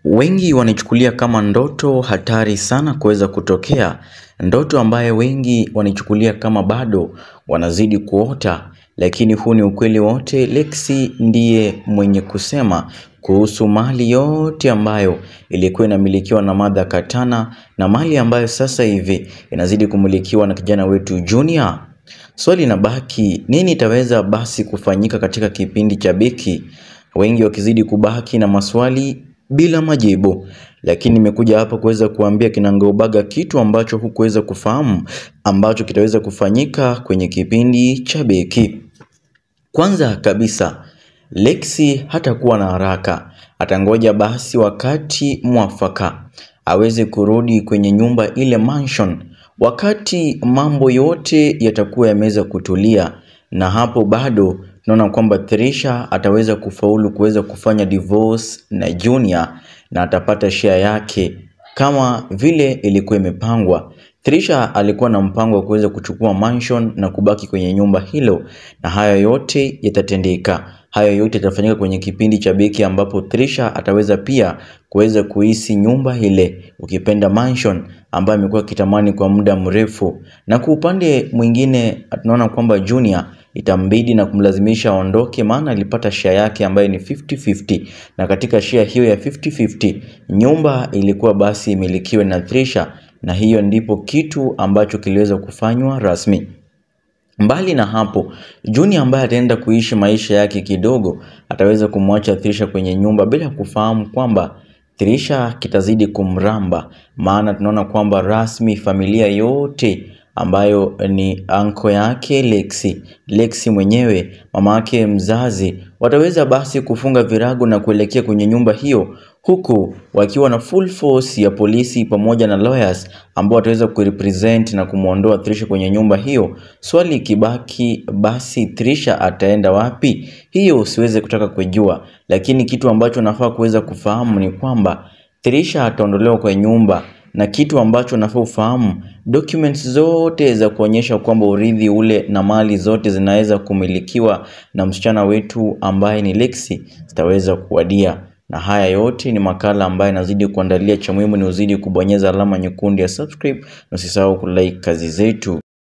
Wengi wanaichukulia kama ndoto hatari sana kuweza kutokea, ndoto ambayo wengi wanaichukulia kama bado wanazidi kuota, lakini huu ni ukweli wote. Lexi ndiye mwenye kusema kuhusu mali yote ambayo ilikuwa inamilikiwa na Martha Katana na mali ambayo sasa hivi inazidi kumilikiwa na kijana wetu Junior. Swali linabaki, nini itaweza basi kufanyika katika kipindi cha Beki? Wengi wakizidi kubaki na maswali bila majibu, lakini nimekuja hapa kuweza kuambia kinagaubaga kitu ambacho hukuweza kufahamu ambacho kitaweza kufanyika kwenye kipindi cha Beki. Kwanza kabisa, Lexi hatakuwa na haraka, atangoja basi wakati mwafaka aweze kurudi kwenye nyumba ile mansion, wakati mambo yote yatakuwa yameweza kutulia, na hapo bado tunaona kwamba Trisha ataweza kufaulu kuweza kufanya divorce na Junior na atapata share yake kama vile ilikuwa imepangwa. Trisha alikuwa na mpango wa kuweza kuchukua mansion na kubaki kwenye nyumba hilo, na hayo yote yatatendeka. Hayo yote yatafanyika kwenye kipindi cha Beki ambapo Trisha ataweza pia kuweza kuhisi nyumba ile, ukipenda mansion ambayo amekuwa akitamani kwa muda mrefu. Na kwa upande mwingine tunaona kwamba Junior itambidi na kumlazimisha aondoke, maana alipata share yake ambayo ni 50-50, na katika share hiyo ya 50-50 nyumba ilikuwa basi imilikiwe na Trisha, na hiyo ndipo kitu ambacho kiliweza kufanywa rasmi. Mbali na hapo, Junior ambaye ataenda kuishi maisha yake kidogo, ataweza kumwacha Trisha kwenye nyumba bila kufahamu kwamba Trisha kitazidi kumramba, maana tunaona kwamba rasmi familia yote ambayo ni anko yake Lexi, Lexi mwenyewe, mama yake mzazi, wataweza basi kufunga virago na kuelekea kwenye nyumba hiyo, huku wakiwa na full force ya polisi pamoja na lawyers ambao wataweza kurepresent na kumwondoa Trisha kwenye nyumba hiyo. Swali ikibaki basi, Trisha ataenda wapi? Hiyo siweze kutaka kujua, lakini kitu ambacho nafaa kuweza kufahamu ni kwamba Trisha ataondolewa kwa nyumba na kitu ambacho nafaa ufahamu, documents zote za kuonyesha kwamba urithi ule na mali zote zinaweza kumilikiwa na msichana wetu ambaye ni Lexi zitaweza kuwadia. Na haya yote ni makala ambayo nazidi kuandalia. Cha muhimu ni uzidi kubonyeza alama nyekundu ya subscribe na usisahau kulike kazi zetu.